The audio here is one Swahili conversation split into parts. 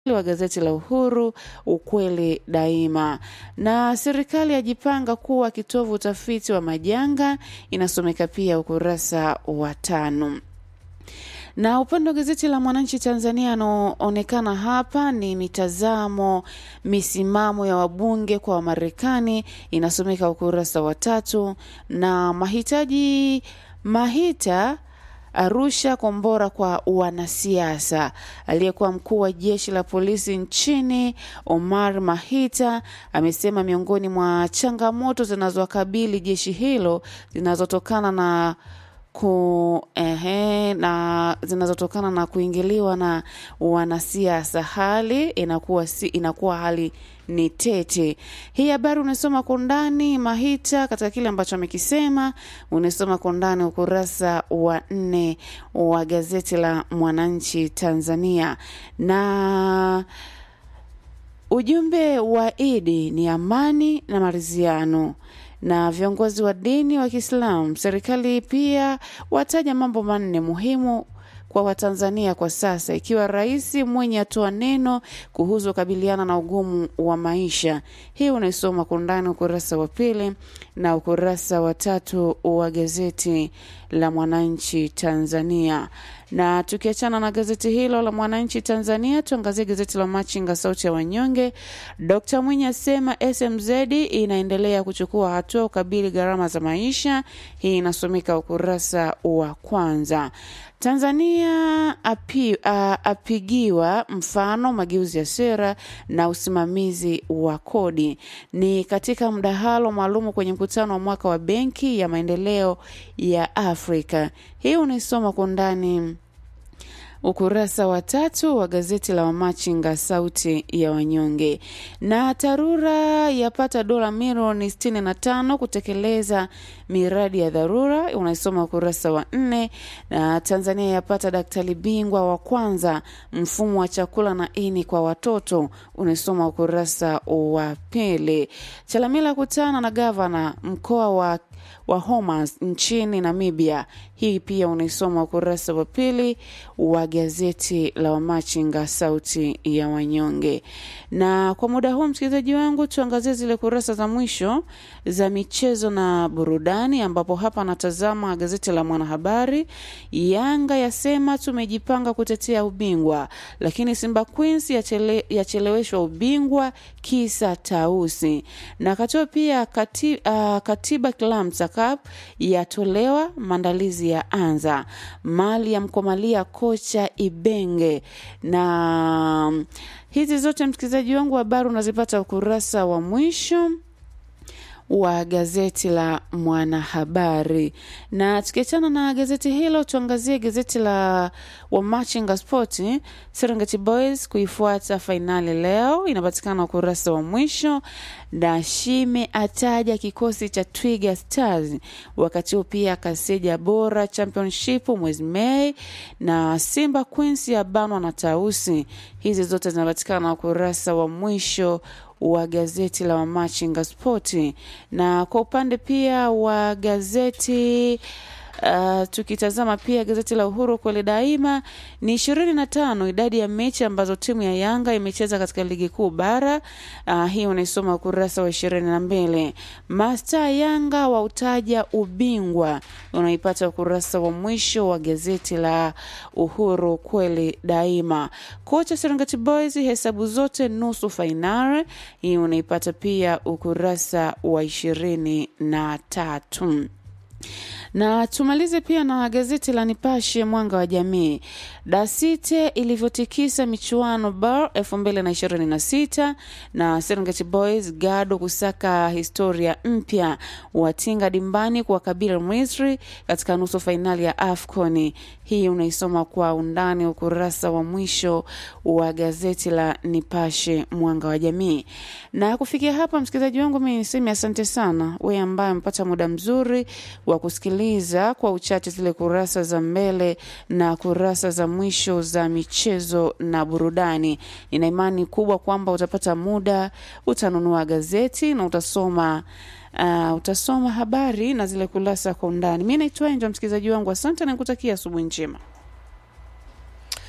wa gazeti la Uhuru, ukweli daima. Na serikali yajipanga kuwa kitovu utafiti wa majanga, inasomeka pia ukurasa wa tano na upande wa gazeti la Mwananchi Tanzania anaoonekana hapa ni mitazamo misimamo ya wabunge kwa Wamarekani, inasomeka ukurasa wa tatu. Na mahitaji Mahita Arusha kombora kwa wanasiasa. Aliyekuwa mkuu wa jeshi la polisi nchini Omar Mahita amesema miongoni mwa changamoto zinazowakabili jeshi hilo zinazotokana na ku ehe, na zinazotokana na kuingiliwa na wanasiasa, hali inakuwa si, inakuwa hali ni tete. Hii habari unasoma kwa undani Mahita katika kile ambacho amekisema, unasoma kwa undani ukurasa wa nne wa gazeti la Mwananchi Tanzania na ujumbe wa Idi ni amani na maridhiano na viongozi wa dini wa Kiislamu. Serikali pia wataja mambo manne muhimu kwa Watanzania kwa sasa, ikiwa rais mwenye atoa neno kuhusu kukabiliana na ugumu wa maisha. Hii unaisoma kwa undani ukurasa wa pili na ukurasa wa tatu wa gazeti la Mwananchi Tanzania. Na tukiachana na gazeti hilo la Mwananchi Tanzania, tuangazie gazeti la Machinga, sauti ya wanyonge. Dkt Mwinyi asema SMZ inaendelea kuchukua hatua ukabili gharama za maisha. Hii inasomeka ukurasa wa kwanza. Tanzania api, uh, apigiwa mfano mageuzi ya sera na usimamizi wa kodi. Ni katika mdahalo maalumu kwenye mkutano wa mwaka wa Benki ya Maendeleo ya Afrika. Hii unaisoma kwa undani ukurasa wa tatu wa gazeti la Wamachinga sauti ya wanyonge. Na TARURA yapata dola milioni 65 kutekeleza miradi ya dharura, unaisoma ukurasa wa nne. Na Tanzania yapata daktari bingwa wa kwanza mfumo wa chakula na ini kwa watoto, unaisoma ukurasa wa pili. Chalamila kutana na gavana mkoa wa wa Homas nchini Namibia. Hii pia unaisoma ukurasa wa pili wa gazeti la Wamachinga sauti ya wanyonge. Na kwa muda huu, msikilizaji wangu, tuangazie zile kurasa za mwisho za michezo na burudani, ambapo hapa natazama gazeti la Mwanahabari. Yanga yasema tumejipanga kutetea ubingwa, lakini Simba Queens yachele, yacheleweshwa ubingwa kisa tausi. Na katoa pia kati, uh, katiba Kilamsa Cup yatolewa, maandalizi ya anza. Mali ya mkomalia kocha Ibenge na hizi zote msikilizaji wangu, habari unazipata ukurasa wa mwisho wa gazeti la Mwanahabari. Na tukiachana na gazeti hilo, tuangazie gazeti la Wamachinga Sport. Serengeti Boys kuifuata fainali leo, inapatikana ukurasa wa mwisho. Na Shime ataja kikosi cha Twiga Stars, wakati huo pia Kaseja bora championship mwezi Mei, na Simba Queens ya banwa na Tausi. Hizi zote zinapatikana ukurasa wa mwisho wa gazeti la Wamachinga Spoti. Na kwa upande pia wa gazeti Uh, tukitazama pia gazeti la Uhuru kweli daima ni ishirini na tano idadi ya mechi ambazo timu ya Yanga imecheza katika ligi kuu bara. Uh, hii unaisoma ukurasa wa ishirini na mbili. Masta Yanga wa utaja ubingwa unaipata ukurasa wa mwisho wa gazeti la Uhuru kweli daima. Kocha Serengeti Boys hesabu zote nusu fainali, hii unaipata pia ukurasa wa ishirini na tatu na tumalize pia na gazeti la Nipashe mwanga wa jamii. Dasite ilivyotikisa michuano bar 2026 na Serengeti Boys gado kusaka historia mpya, watinga dimbani kuwakabili Misri katika nusu fainali ya AFCON. Hii unaisoma kwa undani ukurasa wa mwisho wa gazeti la Nipashe mwanga wa jamii. Na kufikia hapa, msikilizaji wangu, mimi niseme asante sana wewe ambaye amepata muda mzuri wa kusikiliza kwa uchache zile kurasa za mbele na kurasa za mwisho za michezo na burudani. Nina imani kubwa kwamba utapata muda, utanunua gazeti na utasoma Uh, utasoma habari na zile kurasa kwa undani. Mi naitwa Enjo, msikilizaji wangu, asante na nikutakia asubuhi njema.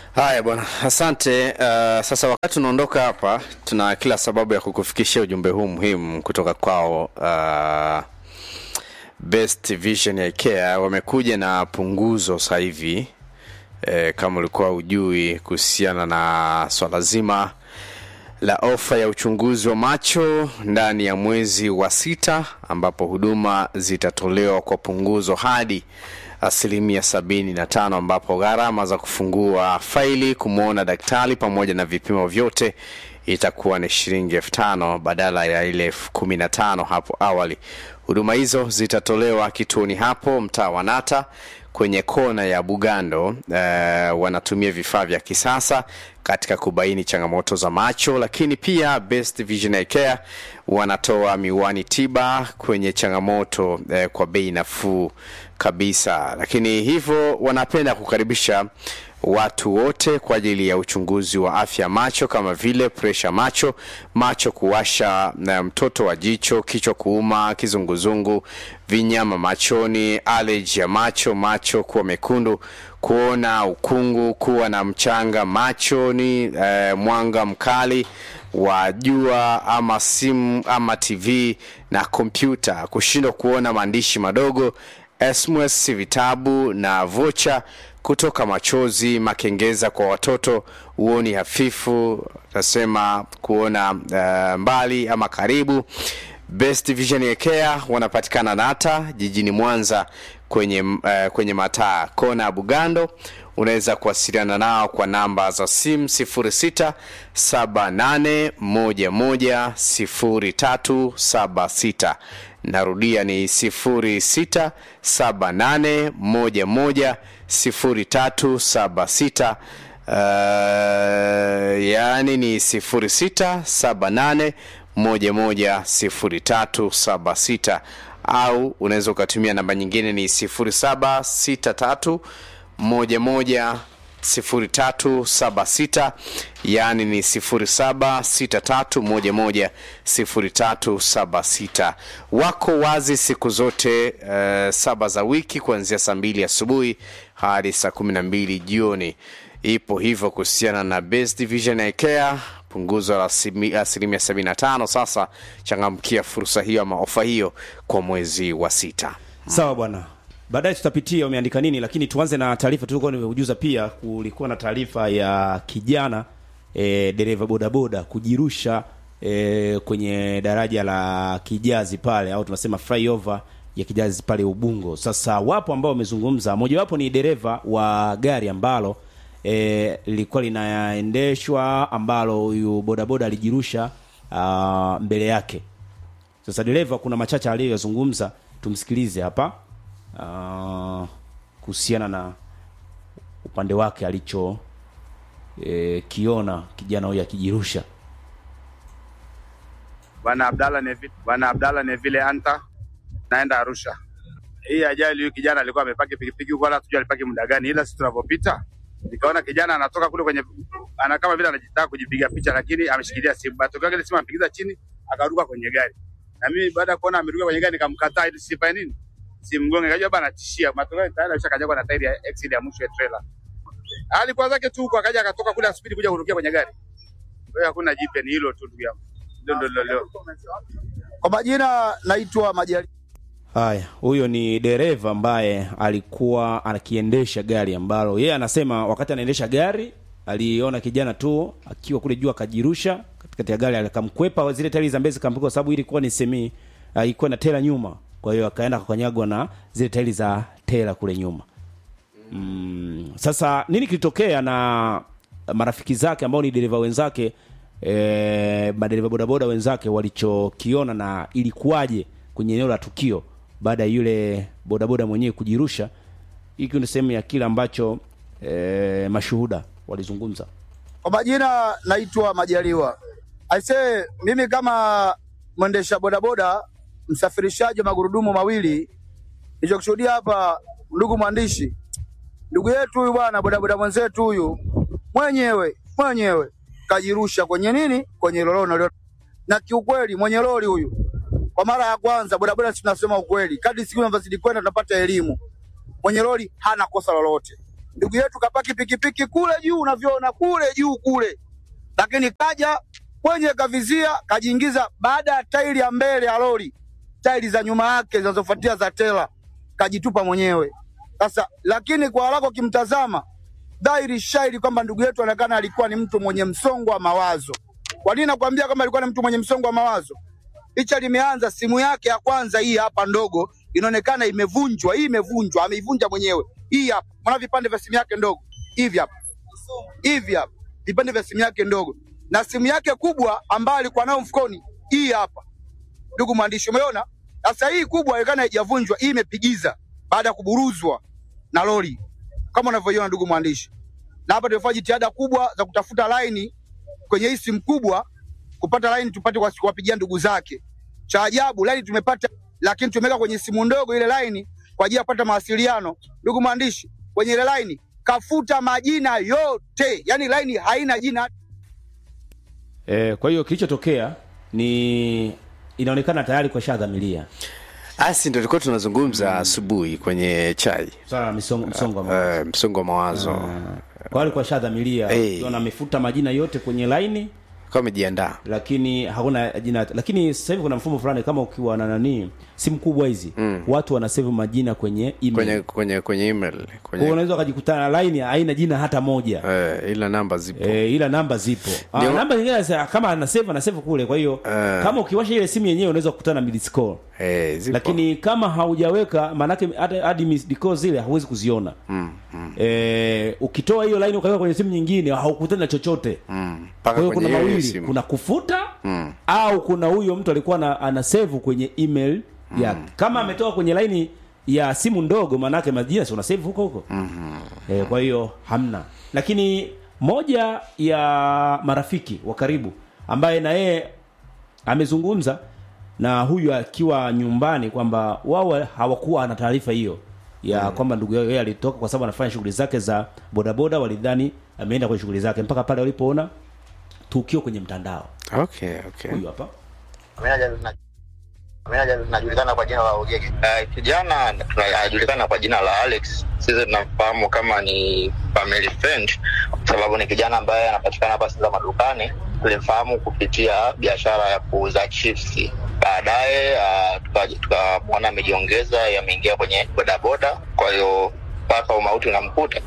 Haya bwana, asante. Uh, sasa wakati unaondoka hapa, tuna kila sababu ya kukufikishia ujumbe huu muhimu kutoka kwao. Uh, Best Vision ya IKEA wamekuja na punguzo sasa hivi eh, kama ulikuwa ujui kuhusiana na swala zima la ofa ya uchunguzi wa macho ndani ya mwezi wa sita ambapo huduma zitatolewa kwa punguzo hadi asilimia sabini na tano ambapo gharama za kufungua faili kumwona daktari pamoja na vipimo vyote itakuwa ni shilingi elfu tano badala ya ile elfu kumi na tano hapo awali huduma hizo zitatolewa kituoni hapo mtaa wa nata kwenye kona ya bugando eh, wanatumia vifaa vya kisasa katika kubaini changamoto za macho lakini pia best vision Eye care wanatoa miwani tiba kwenye changamoto eh, kwa bei nafuu kabisa lakini hivyo wanapenda kukaribisha watu wote kwa ajili ya uchunguzi wa afya ya macho kama vile presha macho macho kuwasha na mtoto wa jicho kichwa kuuma kizunguzungu vinyama machoni allergy ya macho macho kuwa mekundu kuona ukungu kuwa na mchanga machoni eh, mwanga mkali wa jua ama simu ama tv na kompyuta kushindwa kuona maandishi madogo sms vitabu na vocha kutoka machozi makengeza kwa watoto uoni hafifu tasema kuona uh, mbali ama karibu best vision ya care wanapatikana nata jijini mwanza kwenye, uh, kwenye mataa kona ya bugando unaweza kuwasiliana nao kwa namba za simu 06 78 11 0376 narudia ni 06 78 11 0376 uh, yaani ni 06 78 11 0376 au unaweza ukatumia namba nyingine ni 0763 11 0376 yaani ni 0763110376 wako wazi siku zote uh, saba za wiki kuanzia saa mbili asubuhi hadi saa kumi na mbili jioni ipo hivyo kuhusiana na best division ya care punguzo la asimi- asilimia 75 sasa changamkia fursa hiyo ama ofa hiyo kwa mwezi wa sita sawa bwana baadaye tutapitia umeandika nini lakini tuanze na taarifa tulikuwa nimeujuza pia kulikuwa na taarifa ya kijana e, dereva bodaboda kujirusha e, kwenye daraja la kijazi pale au tunasema flyover ya kijazi pale ubungo sasa wapo ambao wamezungumza mojawapo ni dereva wa gari ambalo e, lilikuwa linaendeshwa ambalo huyu bodaboda alijirusha uh, mbele yake sasa dereva kuna machache aliyoyazungumza tumsikilize hapa uh, kuhusiana na upande wake alicho e, kiona kijana huyu akijirusha Bwana Abdalla Neville, Bwana Abdalla Neville Anta, naenda Arusha. Hii ajali, huyu kijana alikuwa amepaki pikipiki huko, wala hatujui alipaki muda gani, ila sisi tunavyopita nikaona kijana anatoka kule kwenye, ana kama vile anajitaka kujipiga picha, lakini ameshikilia simu. Matokeo yake ile simu amepigiza chini, akaruka kwenye gari, na mimi baada ya kuona ameruka kwenye gari nikamkataa ili sifanye nini, simgonge. Kajua bana tishia, matokeo yake tayari alishakanyagwa na tairi ya exit ya mwisho ya trailer. Alikuwa zake tu huko, akaja akatoka kule asipidi kuja kurukia kwenye gari. Kwa hiyo hakuna jipya, ni hilo tu ndugu yangu, ndio ndio ndio leo. Kwa majina naitwa Majali. haya huyo ni dereva ambaye alikuwa anakiendesha gari ambalo yeye anasema wakati anaendesha gari aliona kijana tu akiwa kule juu akajirusha katikati ya gari akamkwepa zile tairi za mbele zikampiga kwa sababu ilikuwa ni semi uh, ilikuwa na tela nyuma kwa hiyo akaenda akakanyagwa na zile tairi za tela kule nyuma mm, sasa nini kilitokea na marafiki zake ambao ni dereva wenzake e, madereva bodaboda wenzake walichokiona na ilikuwaje kwenye eneo la tukio baada ya yule bodaboda mwenyewe kujirusha hiki ni sehemu ya kile ambacho e, mashuhuda walizungumza Kwa majina naitwa Majaliwa. Aisee, mimi kama mwendesha bodaboda, msafirishaji wa magurudumu mawili, nilichokushuhudia hapa, ndugu mwandishi, ndugu yetu huyu bwana, bodaboda mwenzetu huyu mwenyewe mwenyewe kajirusha kwenye nini, kwenye lolono lilo. Na kiukweli mwenye lori huyu, kwa mara ya kwanza, bodaboda, si tunasema ukweli, kadri siku zinavyozidi kwenda tunapata elimu, mwenye lori hana kosa lolote ndugu yetu kapaki pikipiki kule juu unavyoona kule juu kule, lakini kaja kwenye kavizia kajiingiza baada ya tairi ya mbele ya lori, tairi za nyuma yake zinazofuatia za tela kajitupa mwenyewe. Sasa lakini kwa haraka ukimtazama dhahiri shairi kwamba ndugu yetu anaonekana alikuwa ni mtu mwenye msongo wa mawazo. Kwa nini nakwambia kama alikuwa ni mtu mwenye msongo wa mawazo? Picha limeanza, simu yake ya kwanza hii hapa ndogo inaonekana imevunjwa. Hii imevunjwa, ameivunja mwenyewe. Hii hapa, mwana vipande vya simu yake ndogo hivi hapa, hivi hapa, vipande vya simu yake ndogo, na simu yake kubwa ambayo alikuwa nayo mfukoni, hii hapa. Ndugu mwandishi, umeona? Sasa hii kubwa inaonekana haijavunjwa, hii imepigiza baada ya kuburuzwa na lori, kama unavyoiona ndugu mwandishi. Na hapa tumefanya jitihada kubwa za kutafuta laini kwenye hii simu kubwa, kupata laini tupate kwa- kuwapigia ndugu zake. Cha ajabu laini tumepata, lakini tumeweka kwenye simu ndogo ile laini kwa ajili ya kupata mawasiliano. Ndugu mwandishi, kwenye ile laini kafuta majina yote, yani laini haina jina E, kwa hiyo kilichotokea ni inaonekana tayari kwa shadhamilia asi ndo tulikuwa tunazungumza asubuhi kwenye chai swala la misongo msongo wa mawazo. uh, msongo wa mawazo kwa alikuwa shadhamilia Eh. ukiona amefuta majina yote kwenye laini kama amejiandaa lakini hakuna jina lakini sasa hivi kuna mfumo fulani kama ukiwa na nani simu kubwa hizi mm. watu wanasave majina kwenye email kwenye kwenye kwenye email kwa hiyo kwenye unaweza ukajikutana na line haina jina hata moja uh, ila namba zipo E, ila namba zipo ah, Ndio. namba zingine za- kama ana save ana save kule kwa hiyo Eh. kama ukiwasha ile simu yenyewe unaweza kukutana na missed call eh, zipo lakini kama haujaweka maanake hata hadi missed call zile hauwezi kuziona mm, mm, e, ukitoa hiyo line ukaweka kwenye simu nyingine haukutani na chochote mm. kwa mpaka hiyo kwenye kuna hiyo mawili simu kuna kufuta Mm. au kuna huyo mtu alikuwa na, ana save kwenye email yake kama ametoka kwenye laini ya simu ndogo maanake majina si una save huko huko mm-hmm. e, kwa hiyo hamna lakini moja ya marafiki wa karibu ambaye na yeye amezungumza na huyu akiwa nyumbani kwamba wao hawakuwa na taarifa hiyo ya mm. kwamba ndugu yao yeye alitoka kwa sababu anafanya shughuli zake za bodaboda walidhani ameenda kwenye shughuli zake mpaka pale walipoona tukio kwenye mtandao okay okay huyu hapa najulikana kwa jina la Ogege. Uh, kijana tuna- anajulikana kwa jina la Alex. Sisi tunamfahamu kama ni family friend, kwa sababu ni kijana ambaye anapatikana hapa Sinza madukani. Tulimfahamu kupitia biashara ya kuuza chips. Baadaye uh, tukamwona tuka amejiongeza, ameingia kwenye bodaboda, kwa hiyo mpaka umauti unamkuta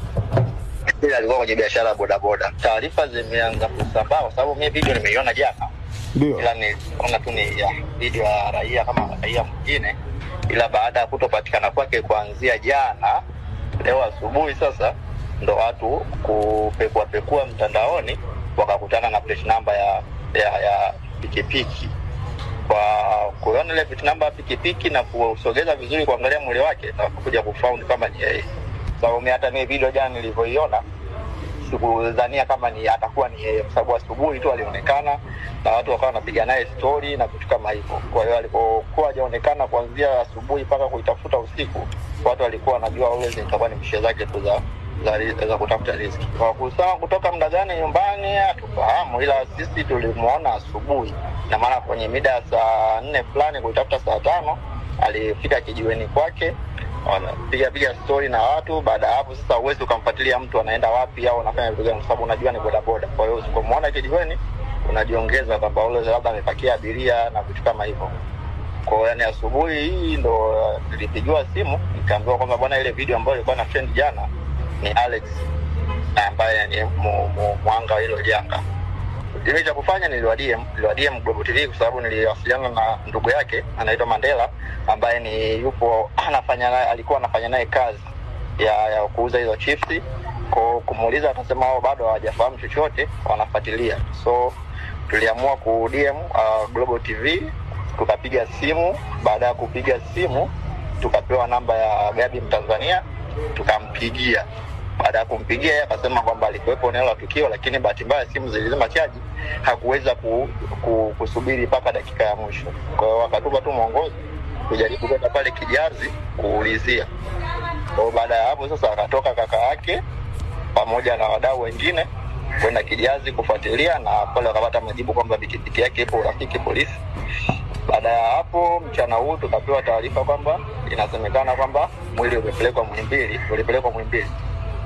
Yeye alikuwa kwenye biashara ya bodaboda. Taarifa zimeanza kusambaa kwa sababu mimi video nimeiona jana ila niliona tu ni ya video ya raia kama raia mwingine, ila baada ya kutopatikana kwake kuanzia jana, leo asubuhi sasa ndo watu kupekua pekua mtandaoni wakakutana na plate number ya ya, ya pikipiki kwa kuona ile plate number ya pikipiki na kusogeza vizuri kuangalia mwili wake na kuja kufaund kama ni yeye. Sababu mimi hata mimi video jana nilivyoiona sikudhania kama ni atakuwa ni yeye, kwa sababu asubuhi tu alionekana na watu wakawa wanapiga naye stori na vitu kama hivyo. Kwa hiyo alipokuwa hajaonekana kuanzia asubuhi mpaka kuitafuta usiku, watu walikuwa wanajua always itakuwa ni mishe zake tu za za, ri- za kutafuta riziki. Kwa kusema kutoka muda gani nyumbani hatufahamu, ila sisi tulimuona asubuhi, na maana kwenye mida ya saa nne fulani kuitafuta saa tano alifika kijiweni kwake wanapiga piga stori na watu. Baada ya hapo sasa, huwezi ukamfuatilia mtu anaenda wapi au anafanya vitu gani, kwa sababu unajua ni bodaboda. Kwa hiyo usipomwona kijiweni, unajiongeza kwamba ule labda amepakia abiria na vitu kama hivyo. Kwa hiyo yani, asubuhi hii ndo uh, nilipigiwa simu nikaambiwa kwamba bwana, ile video ambayo ilikuwa na trend jana ni Alex na ambaye ni mu- mu- mwanga wa hilo janga kile cha kufanya niliwadie niliwadie Global TV kwa sababu niliwasiliana na ndugu yake anaitwa Mandela ambaye ni yupo anafanya naye alikuwa anafanya naye kazi ya, ya kuuza hizo chips kwa kumuuliza akasema wao bado hawajafahamu chochote wanafuatilia so tuliamua ku DM uh, Global TV tukapiga simu baada ya kupiga simu tukapewa namba ya Gabi Mtanzania tukampigia baada ya kumpigia yeye akasema kwamba alikuwepo eneo la tukio, lakini bahati mbaya simu zilizima chaji, hakuweza ku, ku, kusubiri mpaka dakika ya mwisho. Kwa hiyo wakatupa tu mwongozo kujaribu kwenda pale Kijazi kuulizia. Kwa hiyo baada ya hapo sasa akatoka kaka yake pamoja na wadau wengine kwenda Kijazi kufuatilia, na pale wakapata majibu kwamba pikipiki yake ipo urafiki polisi. Baada ya hapo mchana huu tukapewa taarifa kwamba inasemekana kwamba mwili umepelekwa Muhimbili, ulipelekwa Muhimbili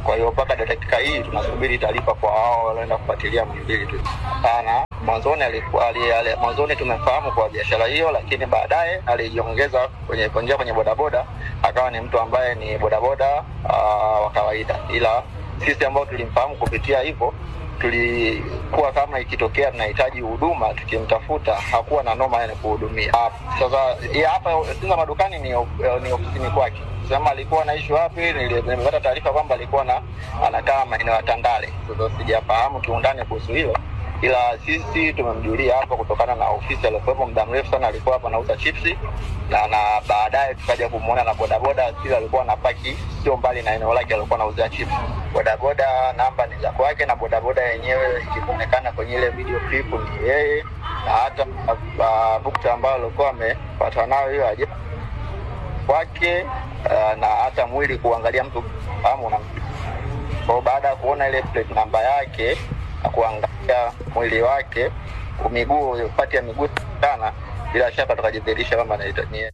Kwa hiyo mpaka dakika hii tunasubiri taarifa kwa hao walioenda kufuatilia Muhimbili tu. Hapana, mwanzoni alikuwa ali, ali, mwanzoni tumefahamu kwa biashara hiyo, lakini baadaye alijiongeza kwenye kuingia kwenye bodaboda, akawa ni mtu ambaye ni bodaboda uh, wa kawaida, ila sisi ambao tulimfahamu kupitia hivyo tulikuwa kama ikitokea tunahitaji huduma tukimtafuta hakuwa na noma yani kuhudumia. Ah, Sasa ya hapa Sinza madukani ni, of- ni ofisini kwake. Sema alikuwa anaishi wapi, nili- nimepata taarifa kwamba alikuwa na anakaa maeneo ya Tandale. Sasa sijafahamu kiundani kuhusu hilo, ila sisi tumemjulia hapa kutokana na ofisi aliokuwepo muda mrefu sana, alikuwa hapa anauza chipsi na na baadaye tukaja kumwona na bodaboda sile alikuwa anapaki sio mbali na eneo lake alikuwa anauzia chips. Bodaboda namba ni za kwake, na bodaboda yenyewe ikionekana kwenye ile video clip ni yeye, na hata uh, bukta ambayo alikuwa amepata nayo hiyo aje kwake, uh, na hata mwili kuangalia mtu fahamu na kwa baada ya kuona ile plate namba yake na kuangalia mwili wake miguu pati ya miguu sana, bila shaka tukajidhihirisha kwamba anaita- ni yeye.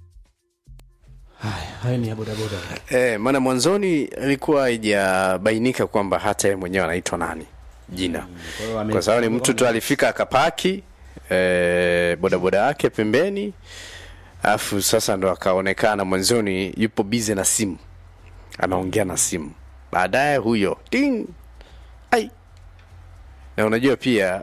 Haya, haya ni ya bodaboda. Eh, maana mwanzoni ilikuwa haijabainika kwamba hata yeye mwenyewe anaitwa nani jina Kwa hiyo ame- kwa sababu ni mtu tu alifika akapaki eh, bodaboda yake pembeni alafu sasa ndo akaonekana mwanzoni yupo bize na simu anaongea na simu baadaye huyo ting ai na unajua pia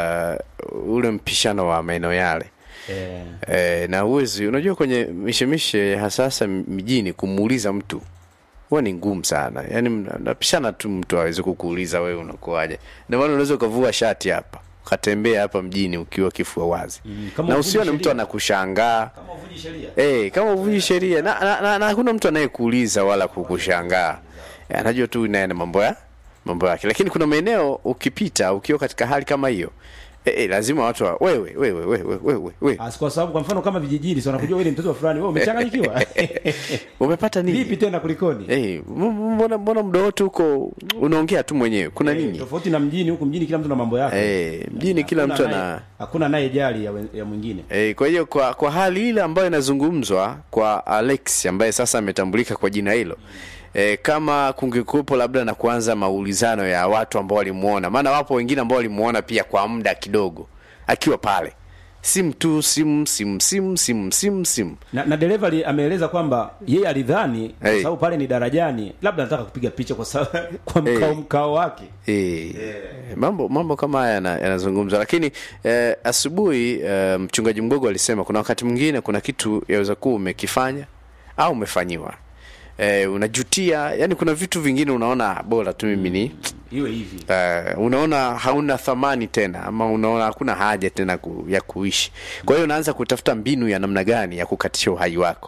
uh, ule mpishano wa maeneo yale Eh, E, na uwezi unajua kwenye mishemishe hasasa mjini kumuuliza mtu huwa ni ngumu sana yaani mna- napishana tu mtu awezi kukuuliza wewe unakuaje ndio maana unaweza ukavua shati hapa ukatembea hapa mjini ukiwa kifua wazi Mm, kama na uvunji usione mtu sheria. anakushangaa kama uvunji sheria. Eh, kama uvunji sheria na, na, na, na hakuna mtu anayekuuliza wala kukushangaa Eh, anajua tu naye na mambo ya mambo yake lakini kuna maeneo ukipita ukiwa katika hali kama hiyo eh, eh, lazima watu wa, wewe wewe wewe wewe wewe Ah, kwa sababu kwa mfano kama vijijini si wanakujua wewe ni mtoto wa fulani, wewe umechanganyikiwa. umepata nini Vipi tena kulikoni? Eh, m- mbona mbona muda wote huko unaongea tu mwenyewe kuna Eh, nini Tofauti na mjini huku mjini kila mtu na mambo yake. Eh, mjini kila Hakuna mtu anaye- ana hakuna naye jali ya, wen- ya mwingine. E, kwa hiyo kwa, kwa hali ile ambayo inazungumzwa kwa Alex ambaye sasa ametambulika kwa jina hilo e, kama kungekuwepo labda na kuanza maulizano ya watu ambao walimuona, maana wapo wengine ambao walimuona pia kwa muda kidogo akiwa pale, simu tu simu simu simu simu simu simu Na, na dereva ali- ameeleza kwamba yeye alidhani kwa Hey. sababu pale ni darajani, labda anataka kupiga picha kwa sababu kwa Hey. mkao mkao wake. E, mambo mambo kama haya yana- yanazungumzwa, lakini eh, asubuhi eh, mchungaji Mgogo alisema kuna wakati mwingine kuna kitu yaweza kuwa umekifanya au umefanyiwa eh, unajutia, yani kuna vitu vingine unaona bora tu mimi ni Iwe hivi. uh, unaona hauna thamani tena ama unaona hakuna haja tena ku, ya kuishi kwa hiyo unaanza kutafuta mbinu ya namna gani ya kukatisha uhai wako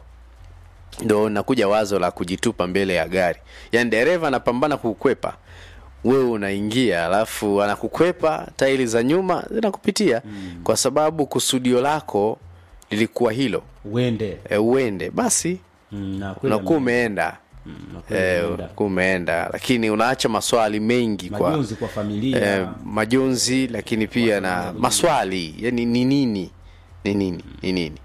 ndo nakuja wazo la kujitupa mbele ya gari yaani dereva anapambana kukwepa wewe unaingia alafu anakukwepa tairi za nyuma zinakupitia mm. kwa sababu kusudio lako lilikuwa hilo Uende. e, uende basi Mm, na kweli unakuwa ame- umeenda mm, na kweli Eh, ameenda. unakuwa umeenda lakini unaacha maswali mengi kwa Majonzi kwa familia. eh, majonzi lakini pia na maswali yani ni nini ni nini ni nini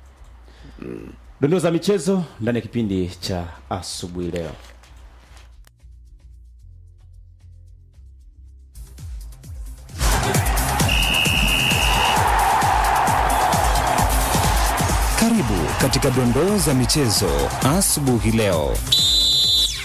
Dondoo za michezo ndani ya kipindi cha asubuhi leo. Karibu katika dondoo za michezo asubuhi leo.